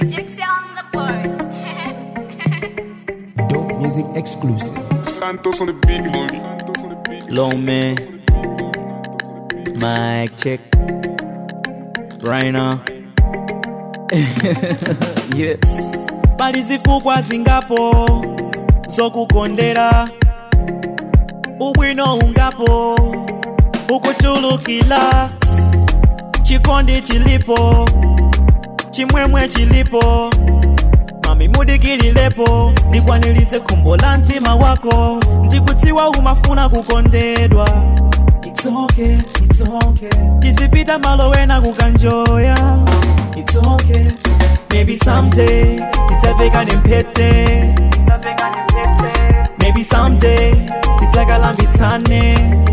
Gypsy on the board. Dope music exclusive. Santos on the beat, homie. Santos on the beat. Low man. Mic check. Right now. yeah. pali zifukwa zingapo zokukondera ubwino ungapo ukuchulukila chikondi chilipo chimwemwe chilipo mami mudikililepo ndikwanilize khumbo la mtima wako ndikudziwa umafuna kukondedwa It's okay, it's okay. tizipita malo wena kukanjoya It's okay. Maybe someday tidzaveka nempete Maybe someday tidzakalambitsane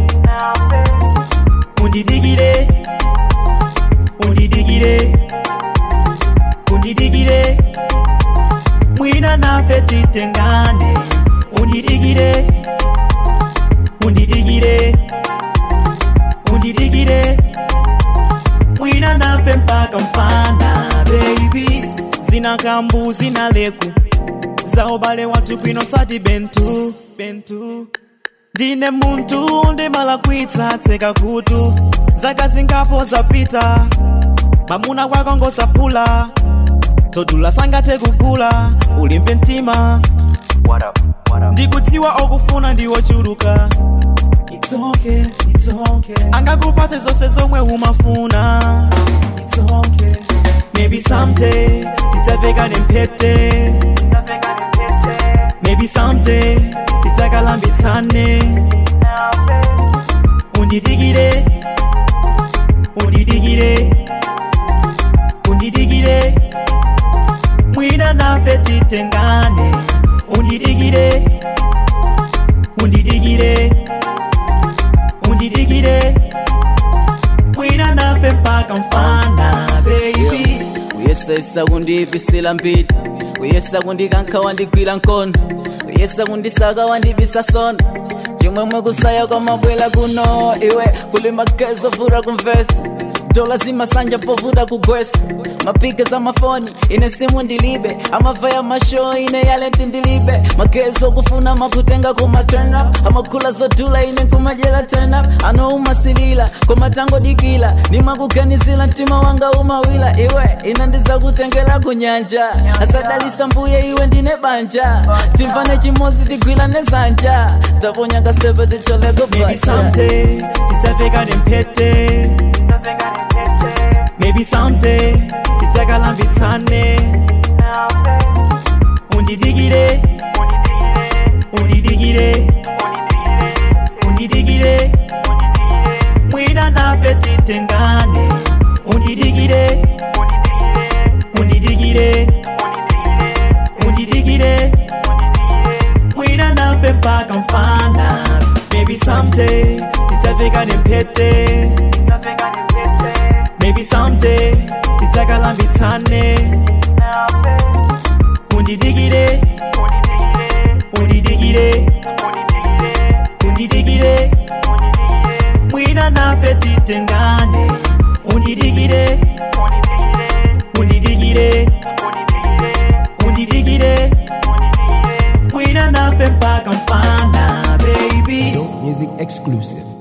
undidigire undidigire undidigire mwina nafe titengane undidigire undidigire undidigire mwina nafe mpaka mfana baby zina kambu zina leku za ubale watu kwino sati bentu bentu ndine muntu ndimala kwitsa tseka kutu zaka zingapo zapita mamuna kwako ngosapula todula sangathe kugula ulimbe mtima ndikudziwa okufuna ndiwochuluka It's okay, it's okay. angakupatse zonse zomwe umafuna It's okay. maybe someday tidzaveka nempete maybe someday tidzakalambitsane undidigire undidigire undidigire mwina nafe titengane undidigire undidigire undidigire mwina nafe mpaka mfana baby uyesesa kundivisila mbili uyesa kundikanka wandigwira nkono uyesa kundisaka wandivisa sono chimwemwe kusaya kwamabwela kuno iwe kuli magezo vura kumvesa dola zimasanja povuta kugwesa mapike za mafoni ine simu ndilibe amava ya masho ine yale ndilibe magezo kufuna makutenga kuma turn up amakula zodula ine kumajela turn up ano umasilila kumatango dikila nimakuganizila mtima wanga umawila iwe ina ndiza kutengela kunyanja asadalisa mbuye iwe ndine banja timvane chimozi tigwila nezanja taponyanga stepe ticholeko maybe someday tidzaveka nempete maybe someday tidzakalambitsane undidigire undidigire undidigire mwina nafe titengane undidigire undidigire undidigire mwina nafe mpaka mfana maybe someday tidzaveka nempete maybe someday tidzakalambitsane undidigire undidigire undidigire mwina nafe titengane undidigire undidigire undidigire mwina nafe mpaka mfana baby Dope music exclusive.